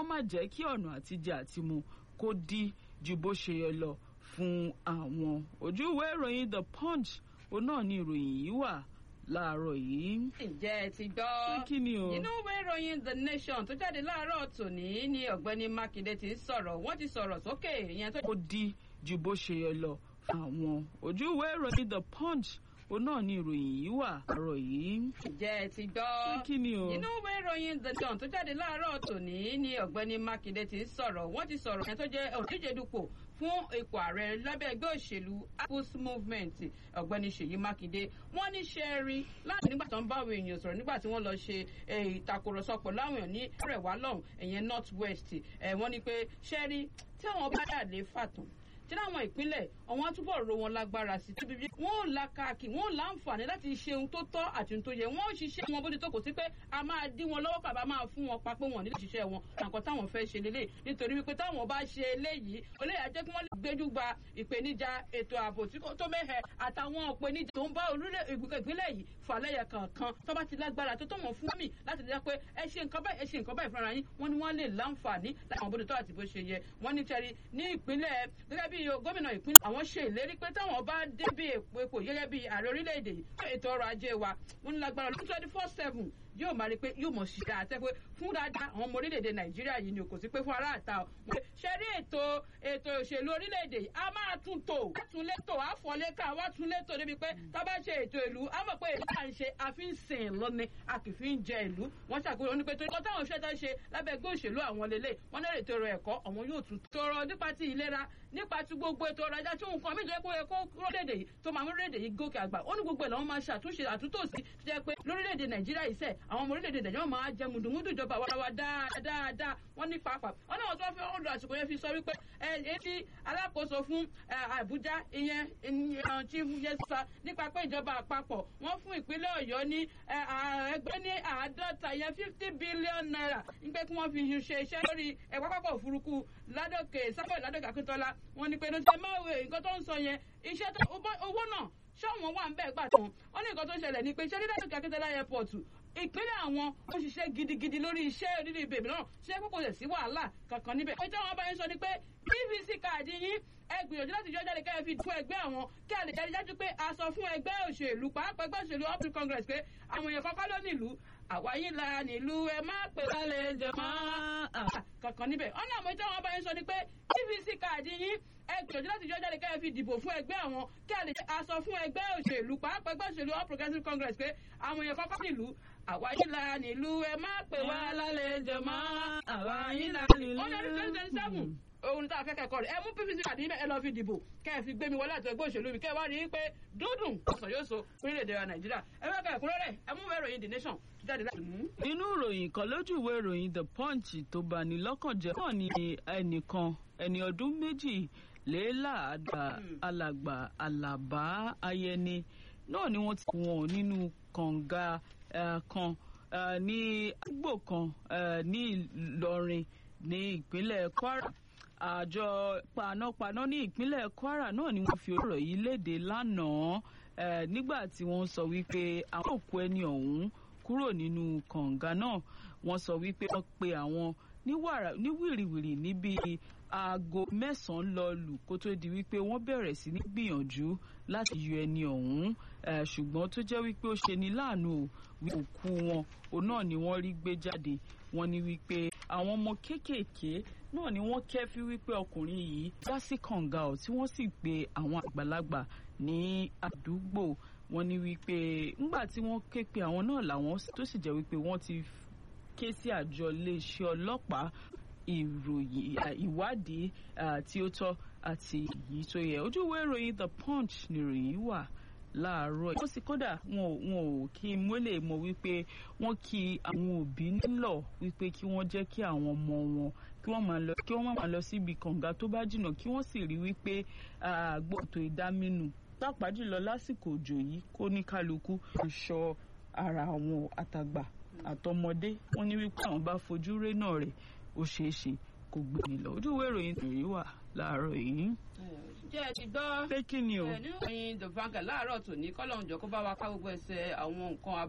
wọ́n má jẹ́ kí ọ̀nà àtijẹ àtimu kó dí ju bó ṣe yẹ lọ fún àwọn ojú ìwé ìròyìn the punch òun náà ni ìròyìn yìí wà láàárọ̀ yìí. ǹjẹ́ ẹ ti gbọ́. Pé kí ni o? inú ìwé ìròyìn the nation tó jáde láàárọ̀ tòní ni ọ̀gbẹ́ni mákindé ti ń sọ̀rọ̀ wọ́n ti sọ̀rọ̀ sókè ìyẹn tó. ó dí ju bó ṣe yẹ lọ fún àwọn ojú ìwé ìròyìn the punch òun náà ni ìròyìn yìí wà láàárọ̀ yìí. ǹjẹ́ ẹ ti gbọ́. Pé kí ni o? inú ìwé ìròyìn the nation tó jáde láàárọ̀ tòní ni ọ̀gbẹ́ni mákindé ti ń sọ̀rọ̀ wọ́n ti sọ̀rọ̀ ìyẹn tó jẹ́ òdíje dupò fún ipò ààrẹ lábẹ́ ẹgbẹ́ òṣèlú People's Movement ọ̀gbẹ́ni Ṣèyí Mákindé wọ́n ní ṣe rí láti nígbà tó ń bá àwọn èèyàn sọ̀rọ̀ nígbà tí wọ́n lọ ṣe ìtàkùrọ̀sọ pẹ̀lú àwọn èèyàn ní àrẹ̀wá lọ́hùn ẹ̀yẹn North West wọ́n ní pé ṣe rí tí àwọn bá dà lé fàtàn tí láwọn ìpínlẹ̀ àwọn àtúbọ̀ ro wọn lágbára sí tíbi bí wọ́n ò la káàkì wọ́n ò láǹfààní láti ṣe ohun tó tọ́ àti ohun tó yẹ wọ́n ò ṣiṣẹ́ wọn bó ti tó kò sí pé a máa dí wọn lọ́wọ́ kàbá máa fún wọn pa pé wọn nílò ṣiṣẹ́ wọn nǹkan táwọn fẹ́ ṣe lélẹ̀ nítorí wípé táwọn bá ṣe eléyìí olóyè ajẹ́ kí wọ́n lè gbéjú gba ìpèníjà ètò ààbò tó mẹ́hẹ̀ àtàwọn ìpèníjà tó ń bá orílẹ̀ ìpínlẹ̀ yìí fàlẹ́yẹ kankan tó bá ti lágbára tó tó wọn fún mi láti dá pé ẹ ṣe nǹkan báyìí ẹ ṣe nǹkan báyìí fúnra yín wọ́n ní wọ́n lè láǹfààní láwọn bó ti tọ́ àti bó ṣe yẹ wọ́n ní tẹ́rí ní ìpínlẹ̀ gẹ́gẹ́ bí gómìnà ìpínlẹ̀ àwọn ṣe ìlérí pé táwọn bá débi èpo gẹ́gẹ́ bí ààrẹ orílẹ̀-èdè yìí fún ètò ọrọ̀ ajé wa wọ́n ní lágbára lọ́dún twenty four seven yóò máa rí pé yóò mọ̀ sí dáa tẹ́ pé fún dáadáa àwọn ọmọ orílẹ̀-èdè nàìjíríà yìí ni kò sí pé fún aráàta o. ṣe rí ètò ètò òṣèlú orílẹ̀-èdè yìí a máa tún tò a tún létò a fọ́ léka wá tún létò débi pé tá bá ṣe ètò ìlú a mọ̀ pé èlú à ń ṣe a fi ń sìn lọ́ni a kì í fi ń jẹ ìlú wọ́n ṣàkóso ní pé torí kọ́ táwọn òṣèlú ṣe lábẹ́ ẹgbẹ́ òṣèlú àwọn lélẹ̀ wọ́n náà ètò ẹ̀kọ́ àwọn yóò tún tọrọ nípa ti ìlera nípa ti gbogbo ètò ọrọ̀ ajá tí nǹkan méjì pé kó lórílẹ̀‐èdè yìí tó máa mú lórílẹ̀‐èdè yìí gòkè àgbà ó ní gbogbo ẹ̀ làwọn máa ṣàtúnṣe àtúntò sí jẹ́ pé lórílẹ̀‐èdè nàìjíríà yìí sẹ̀ àwọn ọmọ orílẹ̀‐èdè nàìjíríà máa jẹ mùdùmùdù ìjọba wàràwà dáadáa wọ́n ní pàápàá wọ́n náà tó fẹ́ ọ̀dọ̀ àsìkò yẹn fi sọ wípé ẹ ti alákòóso fún àbújá ìyẹn chief yẹsà nípa pé ìjọba àpapọ̀ wọ́n fún ìpínlẹ̀ ọ̀yọ́ ní ẹgbẹ́ ní àádọ́ta ìyẹn fifty billion naira nígbà tí wọ́n fi ṣe iṣẹ́ lórí ẹ̀pá pápá òfurufú ládòkè sábà ládòkè akíntọ́lá wọ́n ní pé ní ṣe máa wé nǹkan tó ń sọ yẹn iṣẹ́ owó náà ṣọ́wọ́n wà ń bẹ́ẹ̀ gbà tán wọ́n ní nǹkan tó ń ṣẹlẹ̀ ní pé iṣẹ́ dídádòkè akíntọ́lá airport ìpínlẹ̀ àwọn ó ṣiṣẹ́ gidigidi lórí iṣẹ́ orílẹ̀ ìbèbí náà ṣe kókò lè sí wàhálà kankan níbẹ̀. ó jẹ́ àwọn abáyé sọ ni pé pvc káàdì yín ẹ gbìyànjú láti yọ jáde kẹ́ẹ̀ fi fún ẹgbẹ́ àwọn kí a lè jáde jáde pé a sọ fún ẹgbẹ́ òṣèlú pàápàá ẹgbẹ́ òṣèlú all free congress pé àwọn èèyàn kọ́kọ́ ló nílùú àwa yín la nílùú ẹ má pè lálẹ́ jẹ mọ́ kankan níbẹ̀. ọ̀nà àmọ́ ìjọba abáyé sọ ni pé pvc káàdì yín ẹ gbìyànjú láti yọ jáde kẹ́ẹ̀ fi dìbò fún ẹgbẹ́ àwọn kí a lè a sọ fún ẹgbẹ́ òṣèlú pàápàá ẹgbẹ́ òṣèlú all progressives congress pé àwọn èèyàn kọ́kọ́ nílùú àwa yín la nílùú ẹ má pè wá lálẹ́ jẹ mọ́ àwa yín la nílùú. ó ní ọdún twenty twenty seven ohun tá a fẹ́ kẹ́kọ̀ọ́ rẹ̀ ẹ mú pvc kàdí ẹ lọ fi dìbò kẹ́ ẹ fi gbé mi wọlé àti ẹgbẹ́ òṣèlú mi kẹ́ ẹ wá rí i pé dúdùn ọ̀sán yóò so orílẹ̀-èdè wa nàìjíríà ẹ fẹ́ kẹ́ ẹ̀kúnrẹ́rẹ́ ẹ mú ìròyìn the nation jáde láti mú. nínú ìròyìn kan lójú ìwé ìròyìn the punch tó bani lọ́kàn jẹ́ náà ni ẹnìkan ẹni ọdún méjì léláàdá alàgbà alàbá ayẹni náà ni wọ́n ti wọ́n nínú kànga kan ní àgbò kan ní ìlọrin ní ìpínlẹ̀ kwara àjọ panápaná ní ìpínlẹ̀ kwara náà ni wọ́n fi ọ̀rọ̀ yìí léde lánàá nígbà tí wọ́n sọ wípé àwọn òkú ẹni ọ̀hún kúrò nínú kànga náà wọ́n sọ wípé wọ́n pe àwọn ní wìrìwìrì níbi aago mẹ́sàn-án lọ lù kó tó di wípé wọ́n bẹ̀rẹ̀ sí ní gbìyànjú láti yọ ẹni ọ̀hún ṣùgbọ́n tó jẹ́ wípé ó ṣe ní láàánú òkú wọn òun náà ni wọ́n rí gbé jáde wọ́n ní wípé àwọn ọmọ kéékèèké náà ni wọ́n kẹ́fí wípé ọkùnrin yìí dá sí kànga ọ̀ tí wọ́n sì pe àwọn àgbàlagbà ní àdúgbò wọ́n ní wípé ńgbà tí wọ́n ké pe àwọn náà làwọn tó sì jẹ́ wípé wọ́n ti ké sí àjọ iléeṣẹ́ ọlọ́pàá ìròyìn ìwádìí tí ó tọ́ àti èyí tó yẹ ojú ìwé ìròyìn the punch nìròyìn wà láàárọ̀ wọ́n sì kódà wọn ò wọn ò kí mọ́lẹ̀ mọ̀ wípé wọ́n kí àwọn òbí nílọ̀ wípé kí wọ́n jẹ́ kí àwọn ọmọ wọn kí wọ́n máa lọ kí wọ́n máa lọ síbi kànga tó bá jìnnà kí wọ́n sì rí wípé àgbọ̀tò ìdámínú pàápàá jùlọ lásìkò òjò yìí kó ní kálukú ìṣọ́ ara àwọn àtàgbà àtọmọdé wọ́n ní wípé àwọn bá fojú ré náà rẹ̀ ó ṣeé ṣe kó gbé ní lọ ojú ìwé ìròyìn tòrí wà láàárọ̀ yìí. jẹ́ ẹ ti gbọ́ pé kí ni o. nínú ìròyìn the vanguard láàárọ̀ tòní kọ́lọ́ọ̀jọ́ kó bá wa ká gbogbo ẹsẹ̀ àwọn nǹkan